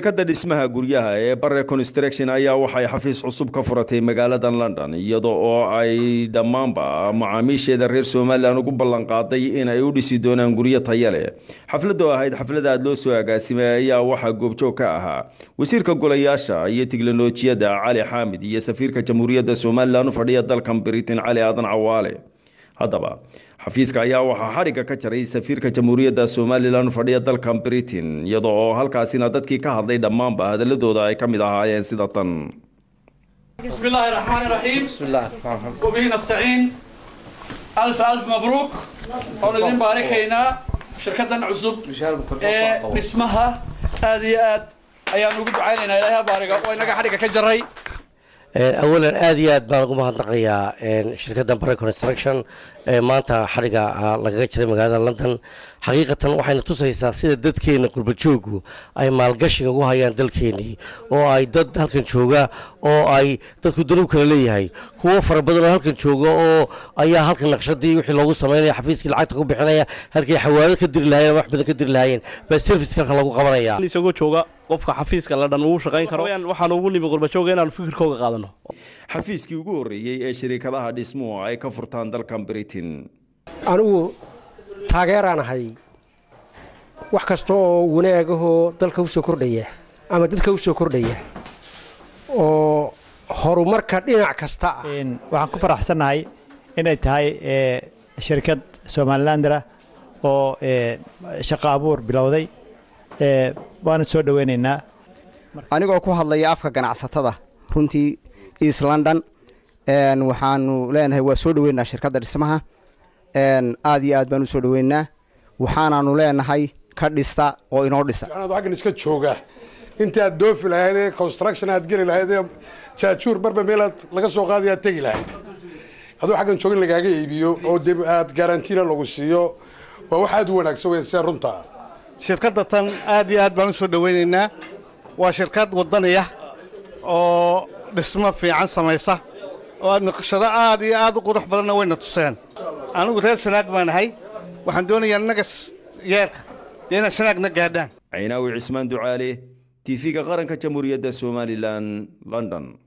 shirkadda dhismaha guryaha ee bare construction ayaa waxay xafiis cusub ka furatay magaalada london iyada oo ay dhammaanba macaamiisheeda reer somalilan ugu ballanqaaday in ay u dhisi doonaan guryo taya leh xafladoo ahayd xaflada aad loo soo agaasimay ayaa waxaa goobjoog ka ahaa wasiirka golayaasha iyo tiknolojiyadda cali xaamid iyo safiirka jamhuuriyadda somalilan u fadhiya dalkan britain cali aadan cawaale haddaba xafiiska ayaa waxaa xadhigga ka jaray safiirka jamhuuriyadda somalilan u fadhiya dalkan britain iyada oo halkaasina dadkii ka hadlay dhammaanba hadaladooda ay ka mid ahaayeen sida tan بسم الله الرحمن الرحيم بسم الله الرحمن الرحيم وبه نستعين ألف ألف مبروك ونذين باركينا شركة عزب إيه اسمها هذه آد أيام نقول عيننا إليها باركة وإنك حركة كجري awalan aad iyo aad baan ugu mahadnaqayaa shirkadda bare construction ee maanta xadhiga lagaga jiray magaalada london xaqiiqatan waxayna tusaysaa sida dadkeena qurbajoogu ay maalgashiga ugu hayaan dalkeenii oo ay dad halkan jooga oo ay dadku danuu kala leeyahay kuwo fara badan oo halkan jooga oo ayaa halkan naqshadii wixii loogu sameynaya xafiiskii lacagta ku bixinaya halkay xawaalo ka diri lahayen wax badan ka diri lahaayeen baa service halkan lagu qabanaya isagoo jooga qofka xafiiska la dhan uu shaqayn karo waxaan ugu nimi qurbajooga inaanu fikirkooga qaadano xafiiskii ugu horreeyey ee shirikadaha dhismuhu ay ka furtaan dalkan britain anigu taageeraan ahay wax kasta oo wanaagahoo dalka u soo kordhaya ama dadka u soo kordhaya oo horumarka dhinac kasta ah waxaan ku faraxsannahay inay tahay shirkad somalilandra oo shaqo abuur bilowday waana soo dhoweynaynaa anigoo ku hadlaya afka ganacsatada runtii east london waxaanu leenahay waa soo dhoweynaa shirkadda dhismaha aad iyo aad baan u soo dhoweynaa waxaanaanu leenahay ka dhista oo inoo dhisa aggan iska jooga inta aad doofi lahaydee construction aad geli lahaydee jaajuur marba meelaad laga soo qaadaya aad tegi lahayd aduu xaggan joogin lagaaga iibiyo oo de aad garantiina lagu siiyo waa wax aad u wanaagsan weyn sida runta shirkadda tan aad iyo aad baan u soo dhoweynaynaa waa shirkad wadaniya oo dhismo fiican samaysa oo naqshado aad iyo aad u qurux badanna wayna tuseen anigu reer sanaag baan ahay waxaan doonayaa innaga yeerka dee inaad sanaagna gaadhaan caynaawi cismaan ducaale tv-ga qaranka jamhuuriyadda somalilan london